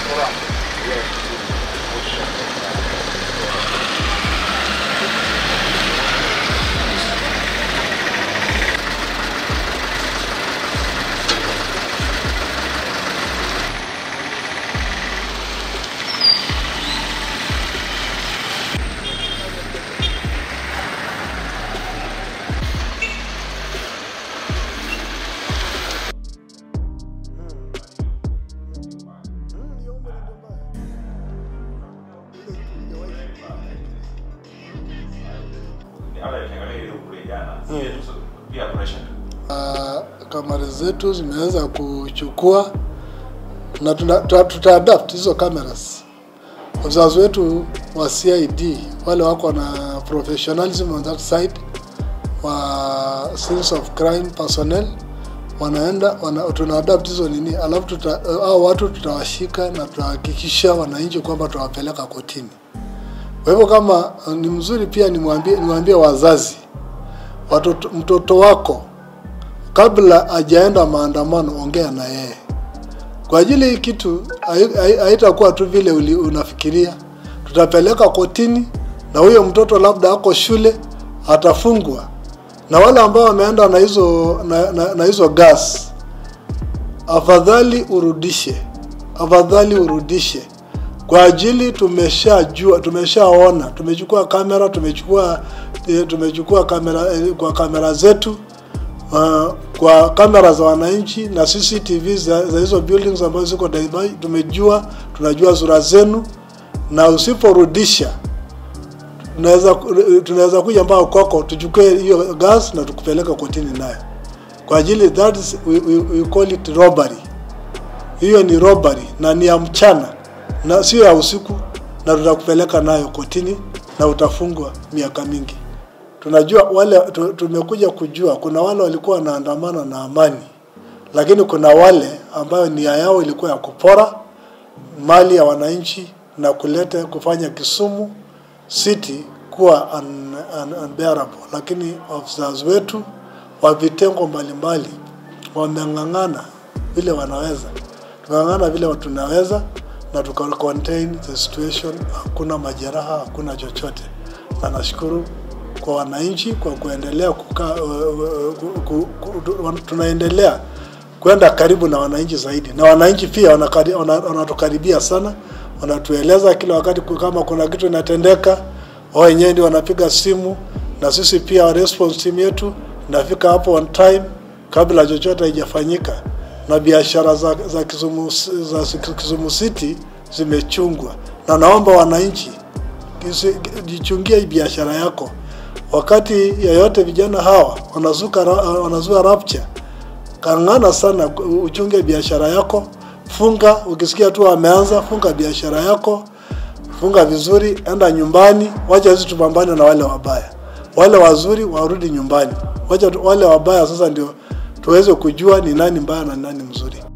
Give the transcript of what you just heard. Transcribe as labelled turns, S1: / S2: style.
S1: Uh, kamera zetu zimeweza kuchukua na tuna- tuta, tuta adapt hizo cameras. Wazazi wetu wa CID wale wako na professionalism on that side wa scenes of crime personnel wanaenda wana, tuna adapt hizo nini, alafu tuta, hao watu tutawashika na tutahakikisha wananchi kwamba tutawapeleka kotini. Kwa hivyo kama uh, ni mzuri pia nimwambie niwaambie wazazi watoto, mtoto wako kabla hajaenda maandamano, ongea na yeye kwa ajili hii kitu hai- hai- haitakuwa tu vile uli- unafikiria. Tutapeleka kotini na huyo mtoto labda ako shule atafungwa, na wale ambao wameenda na hizo na, na, na hizo gas, afadhali urudishe, afadhali urudishe kwa ajili tumeshajua, tumeshaona, tumechukua kamera, tumechukua eh, tumechukua kamera eh, kwa kamera zetu uh, kwa kamera za wananchi na CCTV za, za hizo buildings ambazo ziko Dubai, tumejua tunajua sura zenu, na usiporudisha tunaweza tunaweza kuja mpaka kwako tuchukue hiyo gas na tukupeleka kotini nayo, kwa ajili that is, we, we, we call it robbery. Hiyo ni robbery na ni ya mchana na sio ya usiku, na tutakupeleka nayo kotini na utafungwa miaka mingi tunajua wale tu- tumekuja kujua kuna wale walikuwa wanaandamana na amani, lakini kuna wale ambayo nia yao ilikuwa ya kupora mali ya wananchi na kuleta kufanya Kisumu city kuwa un, un, unbearable. Lakini officers wetu wa vitengo mbalimbali wameng'ang'ana vile wanaweza, tumeng'ang'ana vile tunaweza na tuka contain the situation. Hakuna majeraha, hakuna chochote, na nashukuru kwa wananchi kwa kuendelea kukaa, ku, ku, ku, tu- tunaendelea kwenda karibu na wananchi zaidi, na wananchi pia wanakari- wana- wanatukaribia sana, wanatueleza kila wakati ku- kama kuna kitu inatendeka, wao wenyewe ndio wanapiga simu, na sisi pia response team yetu inafika hapo on time kabla chochote haijafanyika, na biashara za, za Kisumu, za Kisumu City zimechungwa, na naomba wananchi kisi- jichungie hii biashara yako. Wakati yeyote vijana hawa wanazuka ra- wanazua rapture, kang'ana sana uchunge biashara yako. Funga, ukisikia tu wameanza, funga biashara yako, funga vizuri, enda nyumbani. Wacha sisi tupambane na wale wabaya, wale wazuri warudi nyumbani. Wacha tu- wale wabaya sasa ndio tuweze kujua ni nani mbaya na ni nani mzuri.